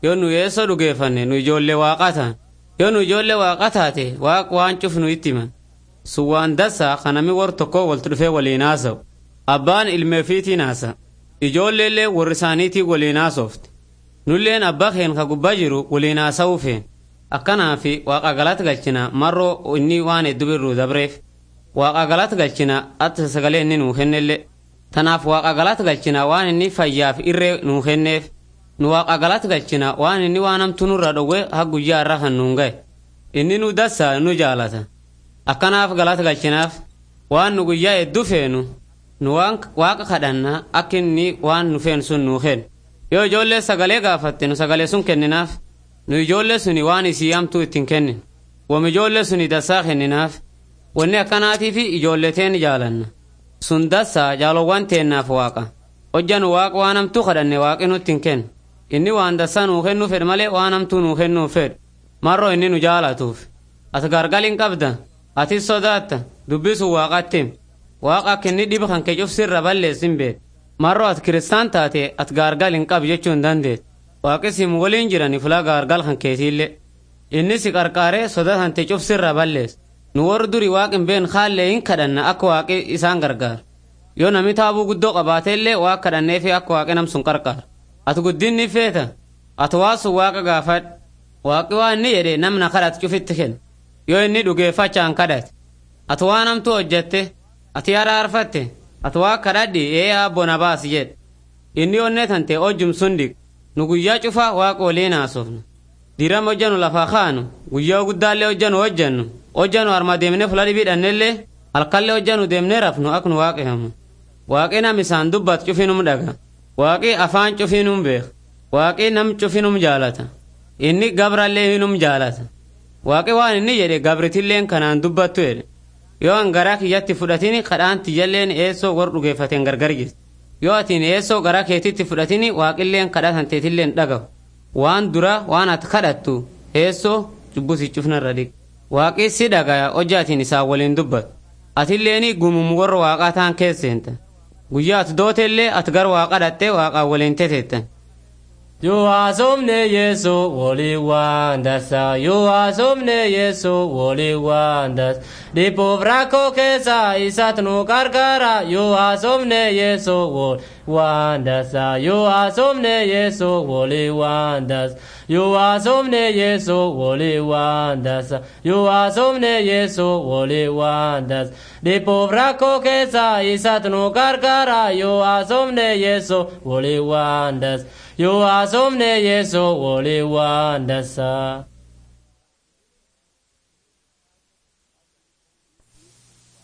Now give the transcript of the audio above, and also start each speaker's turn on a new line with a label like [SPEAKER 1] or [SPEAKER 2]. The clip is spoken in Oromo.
[SPEAKER 1] yoo nu yeessoo dhugeeffanne nu ijoollee waaqaa ta'an yoo nu ijoollee waaqaa taate waaq waan cufnu itti himan sun waan dassaa kanami war tokko waltu dhufee waliin haasa'u abbaan ilmeefiitiin haasa ijoolleellee warri isaaniitii waliin haasofte nulleen abbaa keen ka gubbaa jiru waliin haasa'uu feen akkanaafi waaqa galata galchina marroo inni waan hedduu birruu dabreef waaqa galata galchina atta sagalee inni nuu kennellee tanaaf waaqa galata galchina waan inni fayyaaf irree nuu kenneef nu waaqa galata galchina waan inni waan hamtu nurra dhowwe ha guyyaa irra kan nuun ga'e inni nu dassaa nu jaalata akkanaaf galata galchinaaf waan nu guyyaa hedduu feenu nu waan waaqa kadhanna akka inni waan nu feenu sun nuu kennu yoo ijoollee sagalee gaafatte nu sagalee sun kenninaaf nu ijoollee suni waan isii hamtuu ittiin kennin wam ijoollee suni dassaa kenninaaf wanni akkanaatiif ijoollee teen jaalanna sun dassaa jaalowwan teennaaf waaqa hojja nu waaqa waan hamtuu kadhanne waaqi nutti hin kennu inni waan dassaa nuu kennuu fedhe malee waan hamtuu nuu kennuu fedhu marroo inni nu jaalatuuf ati gargal hin qabda atis sodaatta dubbisun waaqatti him waaqa akka inni dhiba kan kee cufsirra balleessin beed marroo ati kiristaan taate ati gaargal hin qabu jechuu hin dandeet waaqis him waliin jirani fulaa gaargal kan keetiillee inni si qarqaaree soda tante cufsirra ballees nu warri duri waaqi hin been kaallee hin kadhanna akka waaqi isaan gargaaru yoo nami taabuu guddoo qabaateellee waaq kadhanneefi akka waaqi nam sun qarqaaru ati guddinni feeta ati waa sun waaqa gaafadh waaqi waa inni jedhe namna kadhate cufitti kenna yoo inni dhugeeffachaan kadhate ati waan hamtuu hojjette ati araarfatte ati waa kadhadhi ee abbo na baasi jedhe inni onnee tante hojjum sun dhiq nu guyyaa cufaa waaqa waliin haasofnu diram hojjanu lafaa kaanu guyyaa guddaallee hojjanu hojjannu hojjanu harma deemne fula dhibiidhannellee halkallee hojjanu deemne rafnu ak nu waaqehamu waaqi nam isaan dubbat cufinum dhaga waaqi afaan cufinum beek waaqi nam cufinum jaalata inni gabrallee hinum jaalata waaqi waan inni jedhe gabritilleen kanaan dubbattu jedhe yoo an garaa kiyyatti fudhatini kadhaan tiyyalleen eessoo gor dhugeeffateen gargar jirti yoo atiin eessoo garaa keetitti fudhatini waaqilleen kadhatan teetilleen dhagahu waan dura waan ati kadhattu eessoo cubbusi cufnarra dhiq waaqi si dhagaya hojjaatiin isaa waliin dubbatu atilleeni gumum warra waaqaa taan keesseenta guyyaa ati dooteellee ati gar waaqa dhatte waaqaa waliin teteettan
[SPEAKER 2] Yoo haasofne Yesu walii waan dasa. Yoo haasofne Yesu walii waan dasa. Dhibboof rakkoo keessa isaatu nu gargaara. Yoo haasofne Yesu walii waan dasa. Yoo haasofne Yesu walii waan dasa. Yoo haasofne Yesu walii waan dasa. Yoo haasofne Yesu walii waan dasa. Dhibboof rakkoo keessa isaatu nu gargaara. Yoo haasofne Yesu walii waan dasa. Yoo haasofne Yesu walii waan dasa.